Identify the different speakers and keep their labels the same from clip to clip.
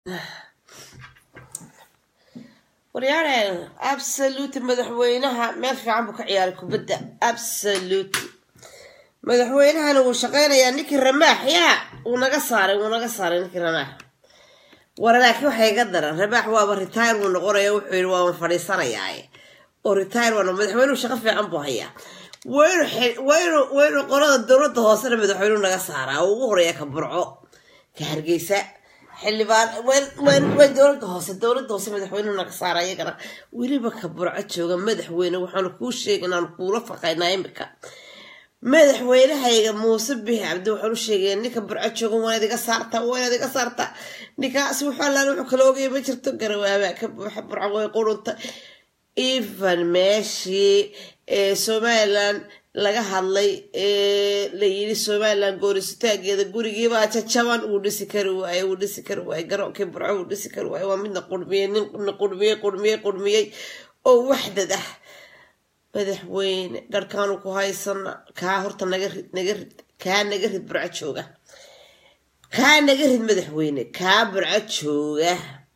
Speaker 1: waryaaneen absolute madaxweynaha meel fiican buu ka ciyaaray kubadda absolute madaxweynahana wuu shaqeynayaa ninkii ramaax yaa wuu naga saaray wuu naga saaray ninkii ramaax war laakiin waxaa iga daran ramaax waaba retire wuu noqonaya wuxuu yidhi waaban fadhiisanayaa oo retire waa madaxweynuhu shaqo fiican buu hayaa waynu waynu waynu qolada dowladda hoosena madaxweynuhu naga saaraa oo ugu horeeya ka burco ka hargeysa xildhibaan waan dowladda hoose dowladda hoose madaxweynuhu naga saara iyagana weliba ka burco jooga madaxweyne waxaanu kuu sheegay inaan kuula faqaynaa imika madaxweynahayga muuse bixi cabdi waxaan u sheegaya ninka burco jooga waanaad iga saartaa waanaad iga saartaa ninkaas wuxuu allaan wuxuu kala ogaya ma jirto garawaabaa ka buuxa burco way qurunta even meeshii somalilan laga hadlay la yiri somalilan goorisitaageeda gurigiibaa jajaban uu dhisi kari waaye uu dhisi kari waaye garoonkii burco uu dhisi kari waaye waa midna qurmiyey nina qurmiyey qurmiyey qurmiyey oo waxdad ah madaxweyne garhkaanu ku haysana kaa horta naga rid naga rid kaa naga rid burco jooga kaa naga rid madaxweyne kaa burco jooga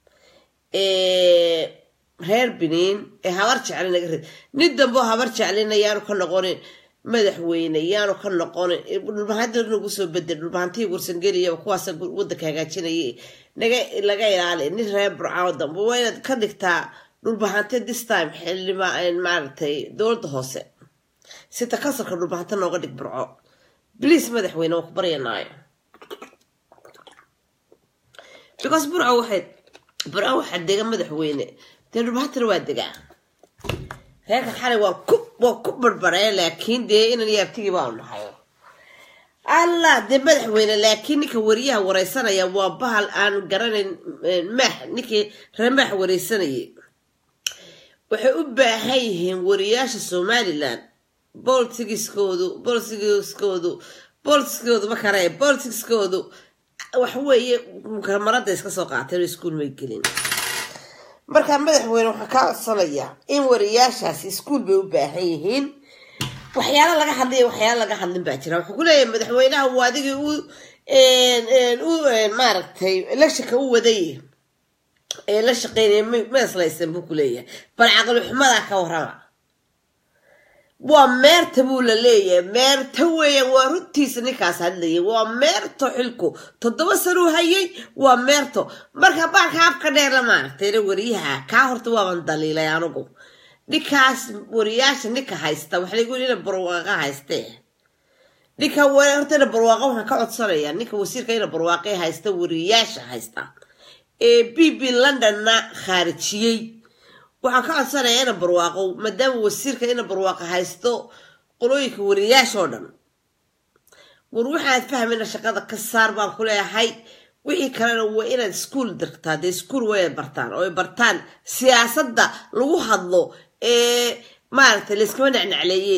Speaker 1: reer biniin ee habar jecli naga rid nin dambeo habar jeclina yaanu ka noqonin madaxweyne yaanu ka noqonin dhulbahanta nagu soo bedel dhulbahantii gursangeliya kuwaasa wadanka hagaajinaya naga laga ilaali nin reer burcao dambe waa inaad ka dhigtaa dhulbahante this time xildhiba maaragtay dowladda hoose sita kasalka dhulbahante nooga dhig burco bliis madaxweyne waan ku baryanaayo because burco waxay burco waxaa dega madaxweyne dee dhulbahantana waa degaa reerka xalay waan ku waan ku barbaree laakiin dee inan yaabtigii baanu nahay allah dee madaxweyne laakiin ninka wariyaha wareysanaya waa bahal aan garanayn maax ninkii ramaax wareysanayay waxay u baahan yihiin wariyaasha somalilan bolitigiskoodu bolitigiskoodu bolitiskoodu ma kare bolitiskoodu waxaweeye marada iska soo qaateen oo iskuul may gelin markaa madaxweyne waxaa kaa codsanayaa in wariyaashaasi iskuul bay u baahan yihiin waxyaala laga hadlaya waxyaala laga hadlin baa jira wuxuu ku leeyahay madaxweynaha uu adigii u u maaragtay electionka u waday ee la shaqeynaya meeslaysan buu ku leeyahay bal caqli xumadaa ka warrama waa meerta buu la leeyahay meerta weeyaan waa runtiisa ninkaas hadlayay waa meerto xilku toddoba sanuu hayay waa meerto marka baalka afka dheer la maaragtayna wariyaha kaa horta waaban daliilay anugu ninkaas wariyaasha ninka haysta waxa lagu yidhi ina barwaaqa haystee ninka horta ina barwaaqa waxaan ka codsanayaa ninka wasiirka ina barwaaqee haysta wariyaasha haysta ee b b londonna khaarijiyey waxaan ka codsanayaa ina barwaaqo maadaama wasiirka ina barwaaqo haysto qolooyinka wariyaashoo dhan war waxaad fahmayna shaqada ka saar baan ku leeyahay wixii kalena waa inaad iskuol dirtaa dee iskuol way bartaan oo ay bartaan siyaasadda lagu hadlo ee maaragtay layskama necnecleeye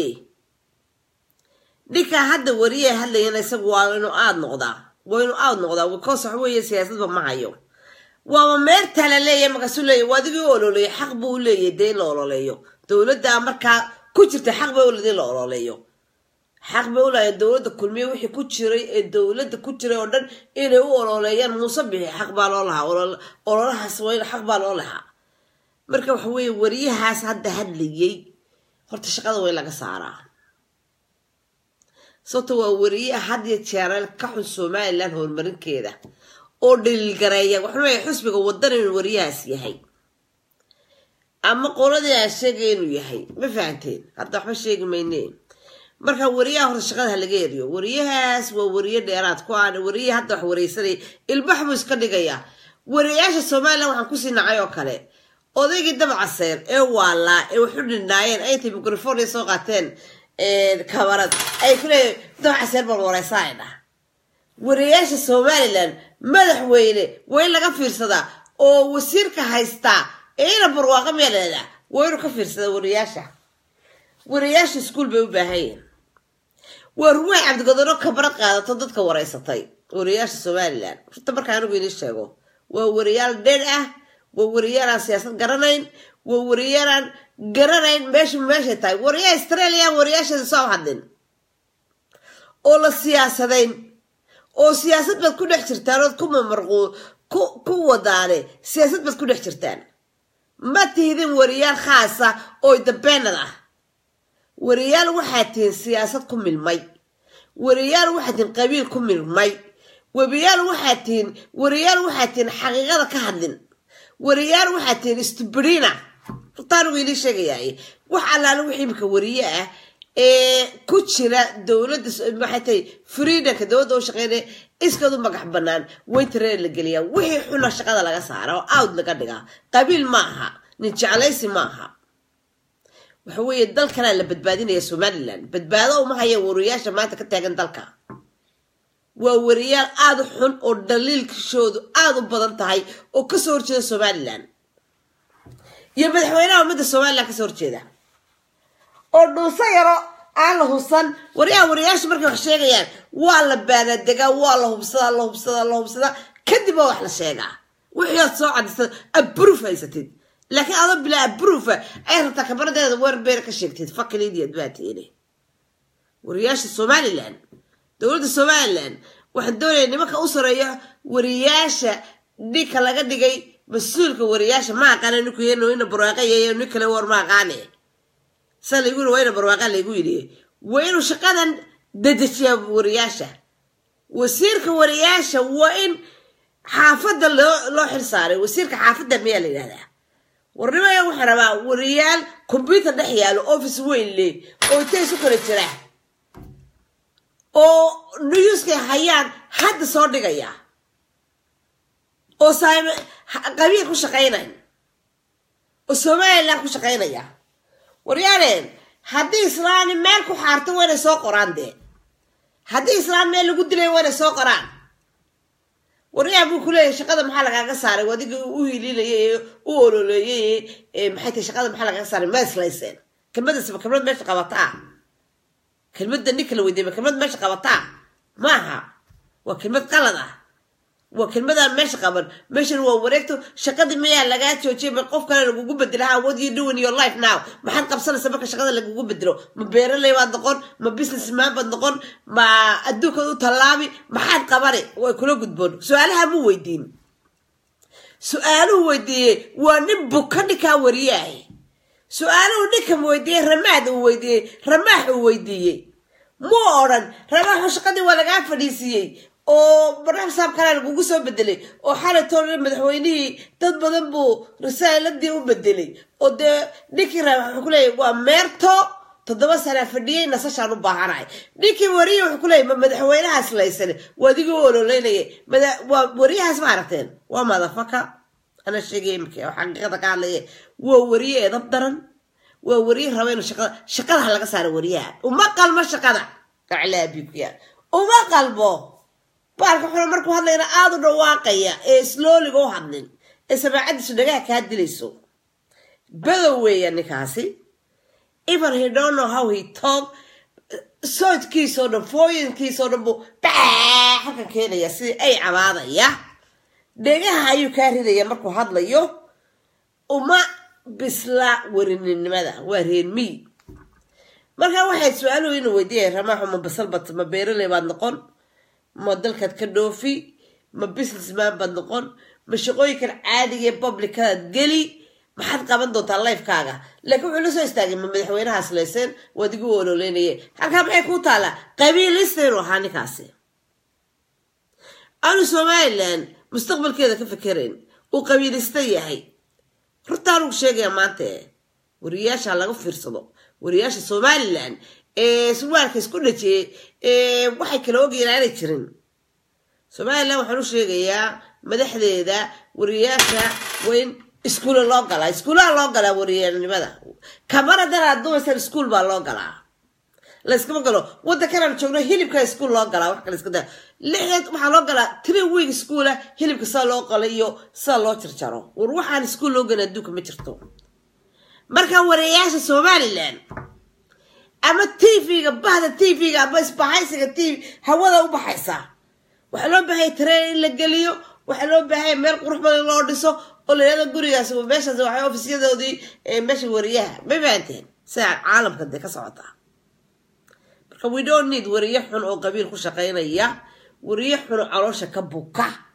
Speaker 1: ninkaa hadda wariyaha hadlayana isagu waa inuu aad noqdaa waa inuu aad noqdaa because waxa weeye siyaasadba ma hayo waaba meertaa la leeyahay markaasuu leeyahy waa adigii u ololeeyo xaq buu u leeyahy dee in la ololeeyo dowladda markaa ku jirta xaq bay uled in la ololeeyo xaq bay ulahay dowladda kulmiye wixii ku jiray ee dowladda ku jiray oo dhan inay u ololeeyaan muuse bixi xaq baa loo lahaa ololahaas waa xaq baa loo lahaa marka waxa weeye wariyahaas hadda hadlayay horta shaqada way laga saaraa sababto waa wariye hadiyo jeereel ka xun somalilan horumarinkeeda oo dhaliilgareeya waxuu leeyahay xusbiga wadan inuu wariyahaas yahay ama qoladii aan sheegay inuu yahay ma fahanteen hadda waxba sheegi mayneen marka wariyaha horta shaqada ha laga eriyo wariyahaas waa wariye dheeraad ku aan wariye hadda wax wareysanaya ilbax buu iska dhigayaa wariyaasha somalilan waxaan kusii nacay oo kale odaygii dabcaseer ee waalaa ee waxu dhinaayeen ay intay microfonia soo qaateen kabarad ay ku leeyahay dabcaseer baan wareysanayna wariyaasha somalilan madaxweyne waa in laga fiirsadaa oo wasiirka haystaa ee ina barwaaqa meeleeda waa inuu ka fiirsadaa wariyaasha wariyaasha iskuol bay u baahan yihin waa ruwaay cabdigodano kabarad qaadato dadka wareysatay wariyaasha somalilan runta markaa anigu inii sheego waa wariyaal dheer ah waa wariyaalaan siyaasad garanayn waa wariyaalaan garanayn meeshu meeshay tahay wariyaha australia wariyaasheeda soo hadlin oo la siyaasadayn oo siyaasad baad ku dhex jirtaan ood ku mamarquu ku ku wadaane siyaasad baad ku dhex jirtaan ma tihidin wariyaal khaasa oo dabeenad ah wariyaal waxaad tihiin siyaasad ku milmay wariyaal waxaad tihiin qabiil ku milmay wariyaal waxaad tihiin wariyaal waxaad tihiin xaqiiqada ka hadlin wariyaal waxaad tihiin stubrina rutaanigu ilii sheegayaay wax allaale wix imika wariye ah ee ku jira dowladda maxay tahay freedomka dowladda oo shaqeynaya iskadu magax banaan waytaree la geliyaa wixii xuna shaqada laga saara oo out laga dhigaa qabiil ma aha nin jeclaysi ma aha waxa weeye dalkanaa la badbaadinaya somalilan badbaado uma hayaan wariyaasha maanta ka taagan dalka waa wariyaal aada u xun oo dhaliilkishoodu aada u badan tahay oo kasoo horjeeda somalilan iyo madaxweynaha ummadda somalilan kasoo horjeeda oo dhuuso yaro aan la hubsan waryaha wariyaasha markay wax sheegayaan waa la baanadegaa waa la hubsadaa la hubsadaa la hubsadaa kadib waa wax la sheegaa wixii aad soo cadisad abruf haysatid laakiin adoo bilaa abrufa ay rabtaa kabaradeeda werbeer ka sheegtid fakil idiad baa tiini wariyaasha somalilan dowladda somalilan waxaan doonaya nimanka u sareeya wariyaasha ninka laga dhigay mas-uulka wariyaasha ma aqaana ninku ina barwaaqayayo nin kale war ma aqaane saa laygu yiri waa ina barwaaqa laygu yidhi waa inuu shaqadan dedejiyaa wariyaasha wasiirka wariyaasha waa in xaafadda loo loo xil saaray wasiirka xaafadda miyaa la yidhahdaa warnimaya waxaa rabaa wariyaal combyuter dhex yaalo office weyn leh oo intay isu kala jira oo newskay hayaan hadda soo dhigaya oo saam qabiil ku shaqaynayn oo somalilan ku shaqaynaya waryaaleen haddii islaani meel ku xaarto waa inay soo qoraan dee haddii islaan meel lagu dilay waa inay soo qoraan waryaa buu ku leeyahay shaqada maxaa lagaaga saaray adiga u hiliinayay u ololeeyay maxay tahay shaqada maxaa lagaaga saaray ma islayseen kelmadasba kelmad meesha qabataa kelmadda ninka la weydiiyay kelmad meesha qabataa maaha waa kelmad qalad ah waa kelmadaan meesha qaban meeshan waa wareegto shaqadii mayaa lagaa joojiyay ma qof kale lagugu bedelaha what you do in your life now maxaad qabsanaysa marka shaqada lagugu bedelo ma beeraley baad noqon ma business man baad noqon ma adduunkaad u tallaabi maxaad qabani way kula gudboon su-aalaha mu weydiin su-aaluhu weydiiyey waa nin buka ninkaa wariyaah su-aaluhu ninkan weydiiyey ramaad uu weydiiyey ramaax uu weydiiyey mu odhan ramaaxu shaqadii waa lagaa fadhiisiiyey oo barnaamij saab kalea lagugu soo bedelay oo xalay toole madaxweynihii dad badan buu risaaladii u bedelay oo dee ninkii raa wuxuu ku leeyahy waa meerto toddoba sana fadhiyey nasashaan u baahanahay ninkii wariye wuxuu ku leeyay ma madaxweynahaas laysane waa adigoo ololeynaya waa wariyahaas ma aragteen waa madafaka ana sheegay imika oo xaqiiqada ka hadlaya waa wariye edab daran waa wariye raba inuu shaqada shaqada ha laga saaro wariyaha uma qalmo shaqada aclaabiya uma qalbo baalka xuna markuu hadlayna aada u dhawaaqaya ee slooliga u hadlin ee samaacadiisu dhagaha kaa dilayso badow weeya ninkaasi even he don't know how he talk soodkiisoo dhan fooyinkiisoo dhan buu baa halkan keenaya sidii ay cabaadaya dhegaha ayuu kaa ridaya markuu hadlayo uma bisla werininimada waa reer miy marka waxay su-aaluhu inuu weydiiyay ramaaxu ma basalbat ma beeraley baad noqon ma dalkaad ka dhoofi ma businessman baad noqon ma shaqooyinkan caadiga ee publicadaad geli maxaad qaban doontaa lifekaaga laakiin wuxuu la soo istaagay ma madaxweynahaas layseen waad igu ololeynaya halkaa maxay kuu taallaa qabiilista inuu ahaa ninkaasi aanu somalilan mustaqbalkeeda ka fikerayn uu qabiilista yahay rurtaan ugu sheegaya maanta wariyaasha laga fiirsado wariyaasha somalilan ee surwaalka isku dhajiyey waxay kala ogayeen aanay jirin somalilan waxaan u sheegayaa madaxdeeda wariyaasha waa in iskuula loo galaa iskuulaha loo galaa wariyanimada kamaradan aad dumaysaan iskuul baa loo galaa layskama galo waddankanaan joogno hilibka iskuul loo galaa wax kale iska daa lixdeed waxaa loo galaa three week iskuula hilibka sida loo qalo iyo sida loo jarjaro war waxaan iskuul loo gala adduunka ma jirto marka wariyaasha somalilan ama tvga bahda tvga ama isbahaysiga tv hawada u baxaysa waxaa loo baahaya tareen in la geliyo waxaa loo baahaya meel qurux badan loo dhiso oo la yihahdo gurigaas meeshaas waxay ofisyadoodii meesha wariyaha ma fahanteen sidaa caalamka dee ka socotaa marka we don't need wariye xun oo qabiil ku shaqaynaya wariye xun oo caloosha ka buka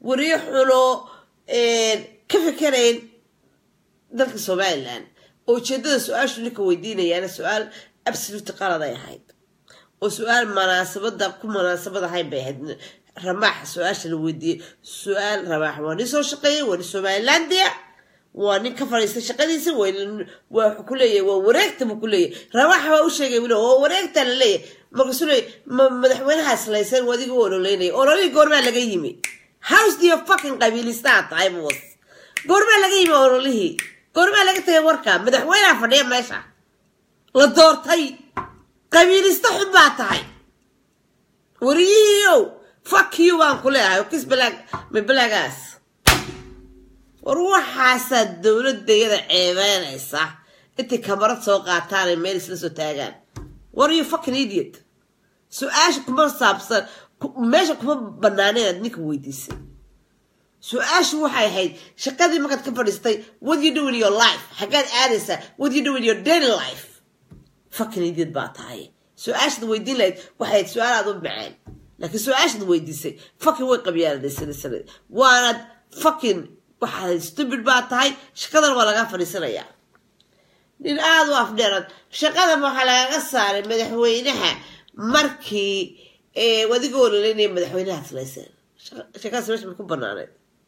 Speaker 1: wariyo xunoo ka fikerayn dalka somalilan oo ujeedada su-aashu ninka weydiinayaana su-aal absolute qalad ay ahayd oo su-aal munaasabada ku munaasabad ahayn bay ahayd ramaaxa su-aasha la weydiiyey su-aal ramaax waa nin soo shaqeeyay waa nin somalilandia waa nin ka fadhiistay shaqadiisa waa ku leeyahay waa wareegta buu ku leeyahay ramaaxa waa u sheegay wili waa wareegta la leeyahay markaasuu leeyahy madaxweynaha islaysan waa adiga u ololeynaya ololihii goormaa laga yimi house dio fucking qabiilistaa tahay buwas goormaa laga yimi ololihii goormaa laga tagay warka madaxweynaha fadhiya meesha la doortay qabiilista xun baa tahay wariyihiiow fuck you baan ku leeyahay kis balaag mabalaagaas war waxaasaa dowladayada ceebeynaysa intay kamarad soo qaataanay meel isla soo taagaan war you fucking idiot su-aasha kuma saabsan meesha kuma banaaneen aad ninka weydiisay su-aashu waxay ahayd shaqadii markaad ka fadhiistay what you do in your life xaggaad aadaysaa what you do in your daily life fucking idiot baa tahay su-aashaad weydiin lahayd waxay ahayd su-aal aad u macaan laakiin su-aashaad weydiisay fucking way qabyaaladaysanaysan waanaad fucking waxaad stupid baa tahay shaqadan waa lagaa fadhiisanayaa nin aada u afdheeran shaqadan waxaa lagaga saaray madaxweynaha markii adiga ololeynaya madaxweynaha islaysan shaqadaas meesha ma ku banaaneed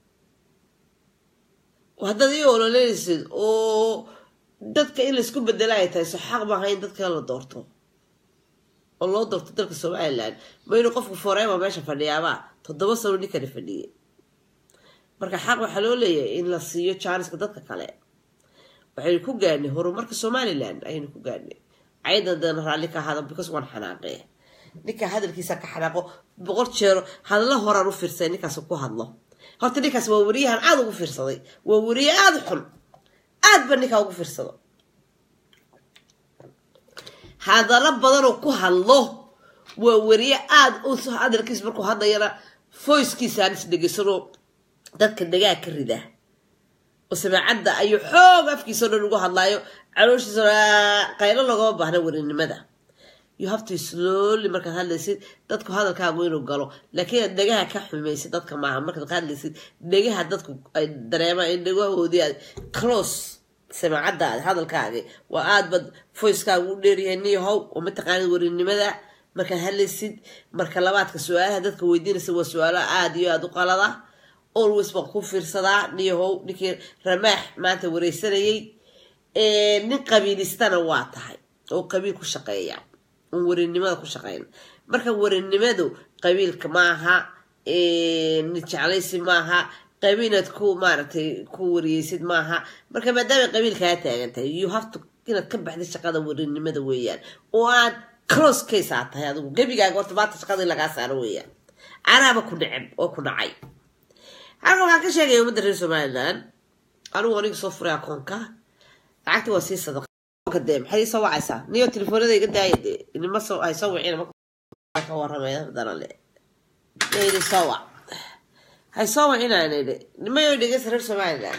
Speaker 1: haddaad ii ololeynaysid oo dadka in laysku bedela ay tahay so xaq maaha in dadka la doorto oo loo doorto dalka somalilan ma inuu qofku foreema meesha fadhiyaabaa toddoba sano ninkani fadhiyay marka xaq waxaa loo leeyahay in la siiyo jaaniska dadka kale waxaynu ku gaadhnay horumarka somalilan ayaynu ku gaadhnay cayadan dana raalli ka ahada because waan xanaaqee ninka hadalkiisa ka xanaaqo boqol jeero hadallo horaan u fiirsay ninkaas ku hadlo horta ninkaas waa wariyahan aada ugu fiirsaday waa wariye aada xun aad ba ninkaa ugu fiirsado hadallo badanoo ku hadlo waa wariye aada u hadalkiis markuu hadlayana foyskiisaan is dhegeysano dadka dhagaa ka rida oo samaacadda ayuu xoog afkiisao dhan ugu hadlaayo calooshiisa qaylo logama baahna warinimada you have to slowly markaad hadlaysid dadku hadalkaagu inuu galo laakiin aad dhegaha ka xumaysid dadka maaha markaad ka hadlaysid dhegaha dadku ay dareemaan in dhegahoodii aad close samaacaddaada hadalkaagi waa aad bad voicekaagu u dheeryahay niyahow oo mataqaanid warinimada markaad hadlaysid marka labaadka su-aalaha dadka weydiinaysa waa su-aalo aada iyo aada u qalada always baan ku fiirsadaa niyahow ninkii ramaax maanta wareysanayay nin qabiilistana waa tahay oo qabiil ku shaqeeya oon warinimada ku shaqeyn marka warinimadu qabiilka maaha nid jeclaysi maaha qabiinaad ku maaragtay ku wariyeysid maaha marka maadaama qabiil kaa taagan tahay you have to inaad ka baxday shaqada warinimada weeyaan oo aad close case aad tahay adigu gebigaaga horta maanta shaqadii lagaa saaro weeyaan anaaba ku neceb oo ku nacay halka waxaan ka sheegaya ummadda reer somalilan anigu aniga soo furay akoonka lacagta waa sii sadaqa dee maxay ii soo wacaysaa niyo telefoonada iga daaya dee inima soo ay soo wicina ka waramay darale yayni soo wac hay soo wacinaana idhi nimayo dhegeysa reer somalilan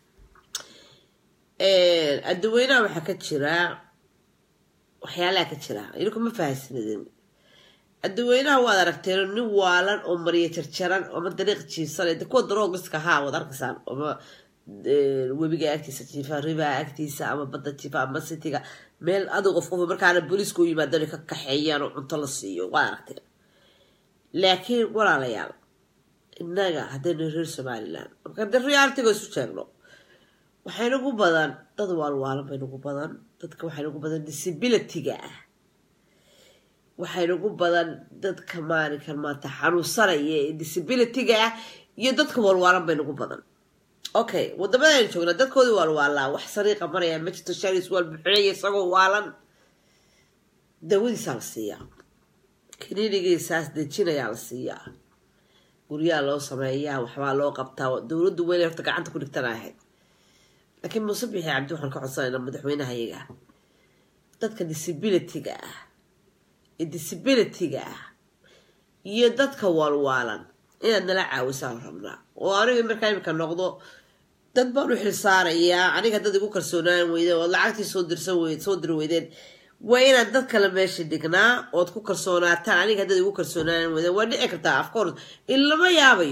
Speaker 1: adduweynaha waxaa ka jira waxyaalaha ka jira idinku ma fahaysnidin adduweynaha waad aragteen nin waalan oo mariya jarjaran ooma dariiq jiifsan de kuwa daroogiska haa waad arkaysaan oma webiga agtiisa jiifa ribaha agtiisa ama badda jiifa ama sitiga meel adig qof qof markaana booliisku u yimaadana ka kaxeeyaan oo cunto la siiyo waad aragteen laakiin walaalayaal innaga haddaynu reer somalilan marka de realitiga isu sheegno waxaynagu badan dad waalwaalan baynagu badan dadka waxaynagu badan disabilityga ah waxaynagu badan dadka maalinkan maanta xanuunsanaya ee disabilityga ah iyo dadka waalwaalan baynagu badan okay wadamadaaynu joognaa dadkoodii waalwaalaa wax sariiqa maraya ma jirto sharis waal buxinaya isagoo waalan dawadiisaa la siiyaa kiniinigiisaas dejinayaa la siiyaa guryaha loo sameeyaa waxbaa loo qabtaa dowladdu weyna horta gacanta ku dhigtana ahayd laakiin muuse bixi cabdi waxaan ka codsanaynaa madaxweynaha iyaga dadka disabilityga ah ee disabilityga ah iyo dadka waalwaalan inaad nala caawisaan rabnaa oo aniga markaa imika noqdo dad baan u xilsaarayaa aniga dad igu kalsoonaan weydeen ood lacagtii soo dirsan weyd soo diri weydeen waa inaad dad kale meesha dhignaa ood ku kalsoonaataan aniga dad igu kalsoonaan weydeen waa dhici kartaa of course in lama yaabayo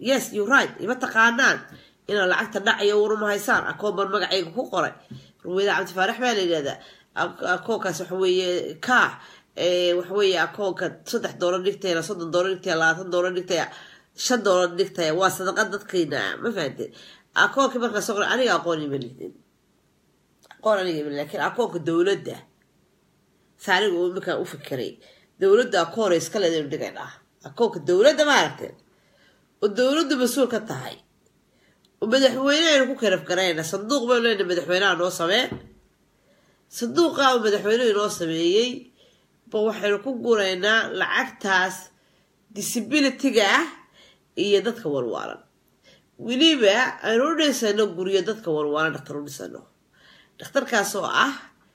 Speaker 1: yes you right ima taqaanaan inaad lacagta dhacayo waruma haysaan akoon baan magacayga ku qoray ruweyda cabdi faarax baa la yidhahdaa akoonkaas waxa weeye kaa waxa weeye akoonka saddex doolar dhigtaya soddon doolar dhigtaya labaatan doolar dhigtaya shan doolar dhigtaya waa sadaqa dadkayna ma fahanteen akoonkii markaa soo qoray aniga aqoon ima lidin aqoon aniga ima laakiin akoonka dowladda saaniga uu iminkaan u fikiray dowladda akoon iska leedayn dhigan ah akoonka dowladda maaragteen oo dowladdu mas-uul ka tahay oo madaxweyne aynu ku karaf garayna sanduuq baynu leenahay madaxweynaha noo samee sanduuqa uu madaxweynuhu inoo sameeyey ba waxaynu ku guraynaa lacagtaas disabilityga ah iyo dadka walwaalan weliba aynu u dhisano guryo dadka walwaalan dhakhtar u dhisano dhakhtarkaas oo ah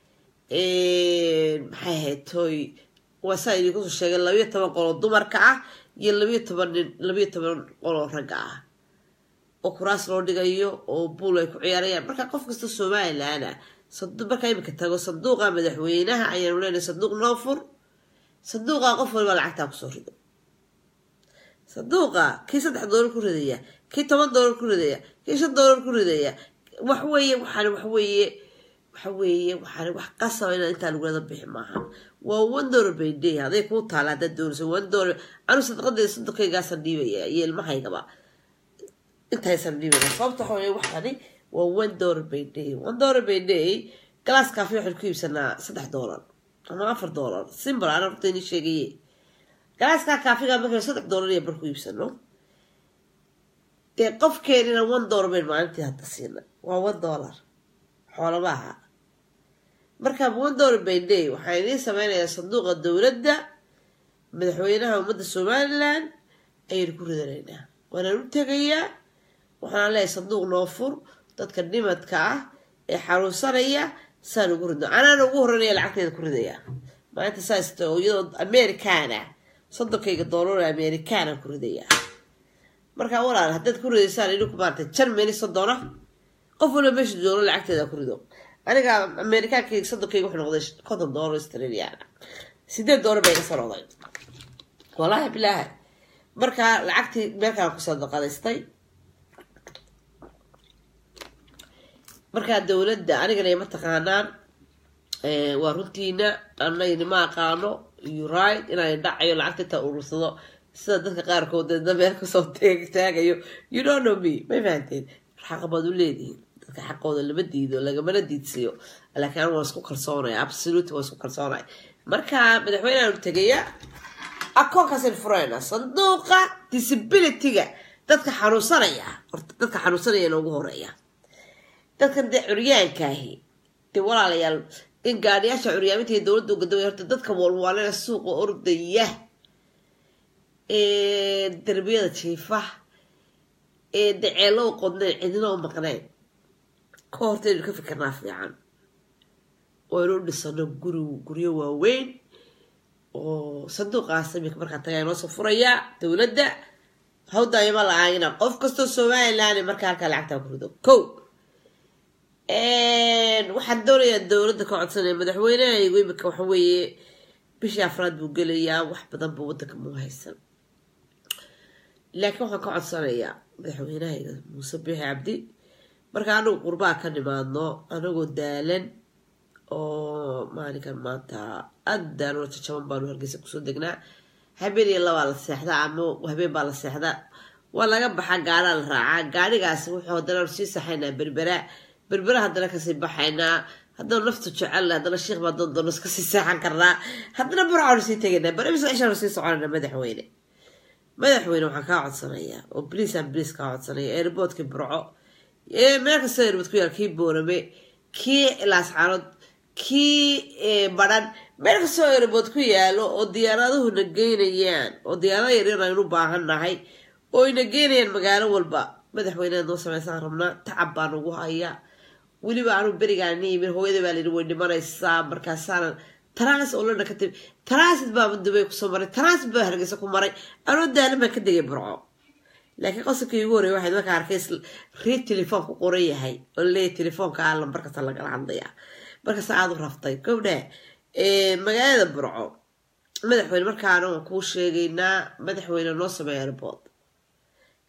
Speaker 1: maxay ahayd toy waa saa idinkusoo sheegay labayo toban qoloo dumarka ah iyo labayo toban nin labayo toban qoloo ragga ah oo kuraas loo dhigayo oo buul ay ku ciyaarayaan marka qof kasta somalilanah markaa imika tago sanduuqa madaxweynaha ayaanu leenahay sanduuq noo fur sanduuqa qof waliba lacagtaa kusoo rido sanduuqa kii saddex doolar ku ridaya kii toban doolar ku ridaya kii shan doolar ku ridaya waxweeye waxaan waxweeye waxa weeye waxaan wax qasaba inaad intaa lagulada bixi maaha waa one dollar bay day hadday kuu taala haddaad doonayso one dollar anu sadaqadeeda sodonkaygaasaan dhiibaya iyo ilmahaygaba intaysan dhiibaya sababta waxa weye waxani waa one dollar by day one dollar by day galaas kaafi waxaynu ku iibsanaa saddex doolar ama afar doolar simbal aan horta ini sheegaye galaaskaa kaafiga markaynu saddex doolar iyo bar ku iibsano dee qofkeenina one dollar baynu maalintii hadda siina waa one dollar xoolamaha marka one dollar by day waxaa idiin sameynayaa sanduuqa dowladda madaxweynaha ummadda somalilan ayaynu ku ridanaynaa waanaan u tegayaa waxaan leeyahay sanduuq noo fur dadka dhimadka ah ee xanuunsanaya saan ugu ridno anaan ugu horeynaya lacagteeda ku ridaya maalinta saasta oo iyadoo americana soddonkayga doolar americana ku ridaya markaa walaal haddaad ku ridaysaan idinku maarata germany soddona qof waliba meesha joogo lacagteeda ku rido aniga amerikaankayga soddonkayga wuxuu noqday konton doolar australiana sideed doolar bay iga soo noqday wallaahi bilaahi markaa lacagtii meelkaan kusoo daqadaystay markaa dowladda anigana ima taqaanaan waa runtiina anagni ma aqaano right inaan dhacayo lacagta intaa urursado sida dadka qaarkood deedna meel kasoo taagayo you don't know me may fahanteen xaqa baad u leedihiin dadka xaqooda lama diido lagamana diidsiyo laakiin anigu waan isku kalsoonaya absolute waan isku kalsoonaya marka madaxweyneanu tegaya akoonkaasaynu furayna sanduuqa disabilityga dadka xanuunsanaya horta dadka xanuunsanaya noogu horeeya dadkan dee curyaankaahi dee walaalayaal in gaadhiyaasha curyaaminta iyo dowladda ugadaway horta dadka walwaalena suuqa ordaya ee derbiyada jiifa ee daceelo u qodnayn cidina u maqnayn ka hortaynu ka fikirnaa fiican oo aynu u dhisano guri guryo waaweyn oo sanduuqaas imika markaa tagaa inoo soo furayaa dowladda hawdaayama la-aagina qof kastoo somaliland markaa halkaa lacagtaa ku rido ko waxaan doonayaa dowladda ka codsanaya madaxweynehaygu imika waxa weeye bishii afraad buu gelayaa wax badan buu wadanka muu haysan laakiin waxaan ka codsanayaa madaxweynehayga muuse biixi cabdi marka anagu qurbaa ka nimaadno anagoo daalan oo maalinkan maanta aada daalano jajaban baanu hargeysa kusoo degnaa habeen iyo labaa la seexdaa ama habeen baa la seexdaa waa laga baxaa gaadhaa la raacaa gaadhigaasi wuxuu haddana sii saxaynaa berbera berbera haddana kasii baxaynaa haddana naftu jecel haddana sheikh baa doon doono iska sii seexan karnaa haddana burcaanu sii tegaynaa barabisa cishaanu sii soconayna madaxweyne madaxweyne waxaan kaa codsanayaa oo bliis aan bliis kaa codsanaya airboodkii burco ee meel kastoo airbood ku yaal kii boorame kii laascaanood kii badhan meel kastoo airbood ku yaalo oo diyaaraduhuna geynayaan oo diyaarada yaryar aynu baahan nahay oo ina geynayaan magaalo walba madaxweyneha noo sameysaan rabnaa tacab baan ugu hayaa weliba anu berigaan niimin hooyada baa layidhi way dhimanaysaa markaasaanan taraas oo lana ka timi taraasid baa dubay kusoo maray taraasid baa hargeysa ku maray anoo daalan baan ka degay burco laakiin qosabkii ugu horreya waxayd markaa arkay rii telefoon ku qoran yahay oo leeyahy telefoonka a lambarkasta lagala hadlayaa markaas aada u raftay gowdhe magaalada burco madaxweyne markaana waan kuu sheegaynaa madaxweyne noo sameeya airbood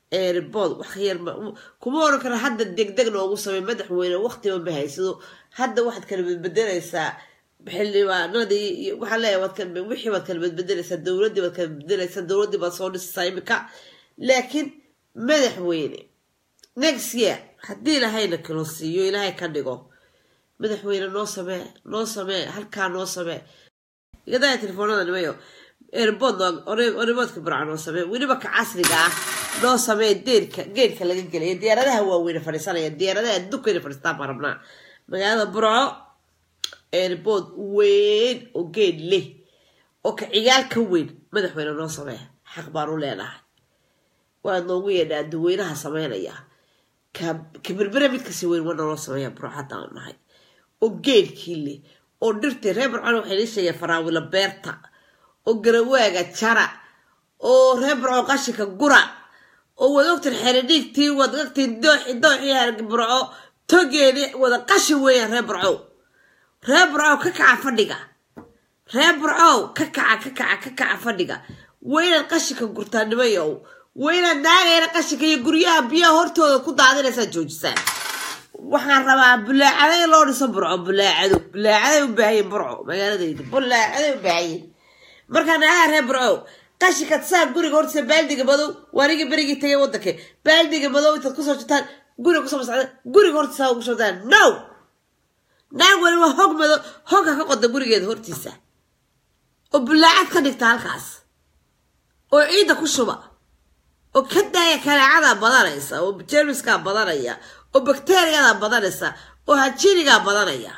Speaker 1: eerbood wax yar kuma oran kara hadda degdeg noogu samey madaxweyne waqtiba ma haysado hadda waxaad kala bedbedelaysaa xildhibaanadii iyo waxaa leeyahay waad kala wixii baad kala bedbedelaysaa dowladdii baad kala bedbedelaysaa dowladdii baad soo dhisaysaa imika laakiin madaxweyne next year haddii ilaahayna kalo siiyo ilaahay ka dhigo madaxweyne noo samee noo samee halkaa noo samee igadaya telefoonada nimayo eerbood orimoodka burca noo samee weliba ka casriga ah noo samee deerka geedka laga gelaya diyaaradaha waaweyne fadhiisanaya diyaaradaha adduunkayna fadhiistaan baan rabnaa magaalada burco eerbood weyn oo geed leh oo ka cigaal ka weyn madaxweyne noo samee xaq baan u leenahay waad noogu yeedhaa duweynaha sameynaya ka berbere mid kasi weyn waa naloo sameeya burco haddaan nahay oo geedkii leh oo dhirtii reer burcon waxay nii sheegeen faraawilo beerta oo garawaaga jara oo reer burco qashinka gura oo waad ogtiin xeridhiigtii waad ogtiin dooxi dooxii burco togeeni wada qashin weeyaan reer burcow reer burcow ka kaca fadhiga reer burcow ka kaca ka kaca ka kaca fadhiga waynaad qashinka gurtaa nimayow waynaad naagayna qashinka iyo guryaha biyaha hortooda ku daadinaysaa joojisaan waxaan rabaa bulaacada in loo dhiso burco bulaacado bulaacaday u baahayen burco magaaladayda bulaacaday u baahayen markaa naagaha reer burco qashinkaad saa guriga hortiisa baaldiga madow waaniga berigii tagay wadanka baaldiga madow intaad kusoo jirtaan guriga kusoo masacda guriga hortiisa ugu shubtaan no naag waliba hog madow hogka ka qoda gurigeeda hortiisa oo bulaacad ka dhigta halkaas oo ciidda ku shuba oo ka daaya kaleecadaa badanaysa oo jermiskaa badanaya oo bakteriyadaa badanaysa oo hajinigaa badanaya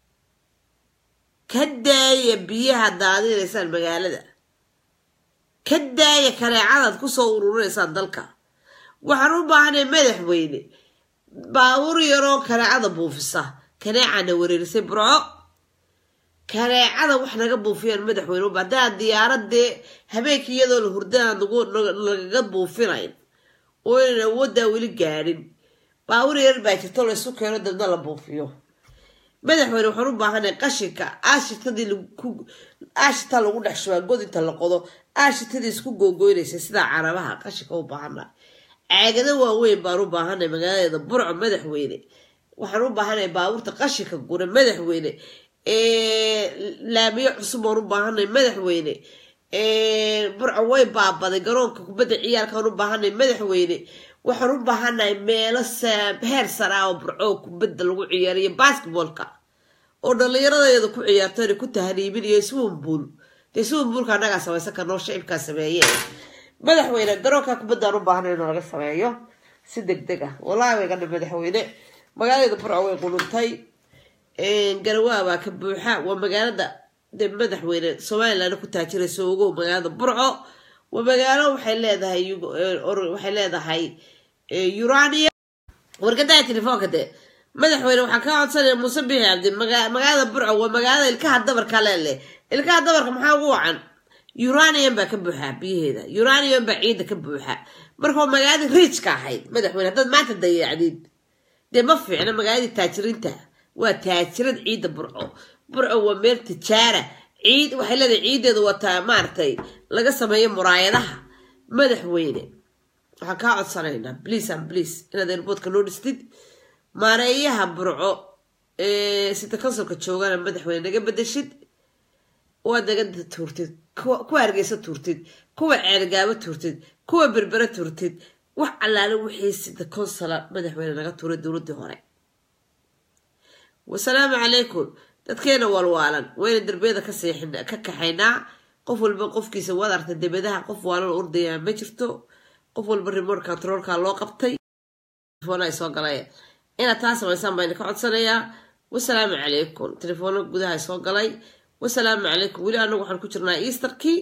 Speaker 1: ka daaya biyaha daadinaysaan magaalada ka daaya kaleecadaad kusoo ururinaysaan dalka waxaan u baahanay madaxweyne baabuur yaroo kaleecada buufisa kaneecana wareerisay burco kaneecada wax naga buufiyaan madaxweyne uba haddaa diyaaradee habeenkii iyadoo la hurdaan lagaga buufinayn oo inaan awooddaa weli gaadhin baabuur yar baa jirto laysu keeno dabna la buufiyo madaxweyne waxaan u baahanay qashinka aashitadii aashita lagu dhex shubaa god inta la qodo aashitadii isku googoynaysay sidaa carabaha qashinka u baahana caagado waaweyn baan u baahanay magaaladeeda burco madaxweyne waxaan u baahanay baabuurta qashinka gura madaxweyne laamiyo cusub oon u baahanay madaxweyne burco way baabaday garoonka kubadda ciyaalkaan u baahanay madaxweyne waxaan u baahanahay meelo heer sare ah oo burco kubadda lagu ciyaariyo basketboolka oo dhallinyaradeeda ku ciyaarto inay ku tahriibinayo swimbuol dee swimbuolka annagaa samaysan karnoo shacibkaa sameeye madaxweyne garoonka kubaddaan u baahanay inuu laga sameeyo si deg deg ah wallahi way gadha madaxweyne magaaladeeda burco way qununtay garawaa baa ka buuxa waa magaalada de madaxweyne somalilan ku taajirayso ogow magaalada burco waa magaalo waxay leedahay waxay leedahay urania wargadaya telefoonka de madaxweyne waxaa ka codsanaya muuse bixi cabdi magaalada burco waa magaalada ilkaha dabarka leeleh ilkaha dabarka maxaa ugu wacan uranium baa ka buuxa biyaheeda uranium baa ciidda ka buuxa marka waa magaaladii riijka ahayd madaxweyne haddaad maanta dayacdid dee ma fiicna magaaladii taajiriinta waa taajirad ciidda burco burco waa meel tijaara ciid waxay leedahay ciiddeedu wataa maaragtay laga sameeyo muraayadaha madaxweyne waxaan kaa codsanaynaa bliis an bliis inaad eerboodka noo dhistid maareeyaha burco ee sita konsolka joogana madaxweyne naga bedeshid waad naga tuurtid kuwa hargeysa tuurtid kuwa ceergaabo tuurtid kuwa berbere tuurtid wax allaale wixii sita konsola madaxweyne naga tuuray dowladdii hore wasalaamu calaykum dadkeena walwaalan wayna derbiyada ka seexin ka kaxaynaa qof walba qofkiisa waad artay debadaha qof waalan ordayaa ma jirto qof walba remote controlka loo qabtay telefoon ay soo galay inaad taa samaysaan baan ka codsanayaa wasalaamu calaykum telefoona gudaha soo galay wasalaamu calaykum weli anagu waxaan ku jirnaa easterkii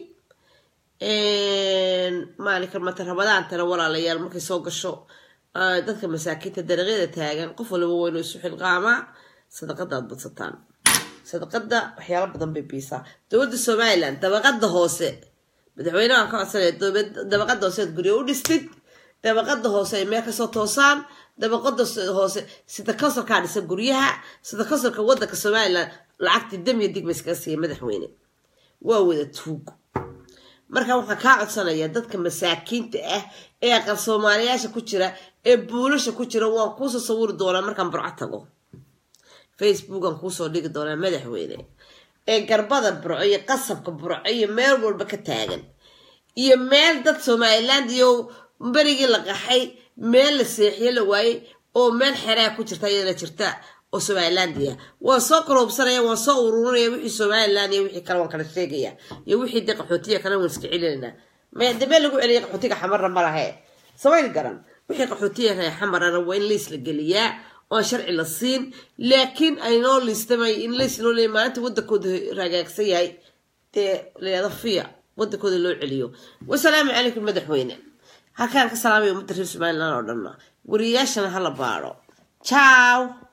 Speaker 1: maalinka mata rabadaantana walaalayaal markay soo gasho dadka masaakiinta dariiqyada taagan qof walba waynu isu xilqaamaa sadaqada aad badsataan sadaqada waxyaalo badan bay biisaa dowladda somalilan dabaqada hoose madaxweynaha ka codsanaya dabaqada hoose aad guryo u dhistid dabaqada hoose ay meel kasoo toosaan dabaqada hoose sida konsolkaa dhisa guryaha sida konsolka wadanka somalilan lacagtii damiya digma iskaga siiya madaxweyne waa wada tuug marka waxaan kaa codsanayaa dadka masaakiinta ah ee aqal soomaaliyaasha ku jira ee buulasha ku jira waan kuusoo sawiri doonaa markaan burco tago facebookan kuusoo dhigi doonaa madaxweyne ee garbada burco iyo qasabka burco iyo meel walba ka taagan iyo meel dad somaliland iyo berigii la qaxay meel la seexiye la waayey oo meel xeraa ku jirta iyadana jirta oo somalilandia waan soo kaloobsanaya waan soo ururinaya wixii somaliland iyo wixii kale waan kala sheegaya iyo wixii de qaxootiya kale waan iska celinayna damee lagu celiya qaxootiga xamarna ma lahe samayl garan wixii qaxootiya reer xamarana waa in liis la geliyaa oon sharci la siin laakiin aynoo liistamay in liis loo leeyay maalinta wadankooda ragaagsan yahay dee leeda fiya wadankooda loo celiyo wasalaamu calaykum madaxweyne halkaan ka salaamaya ummadda reer somaliland oo dhanna wariyayaashana hala baadho ciao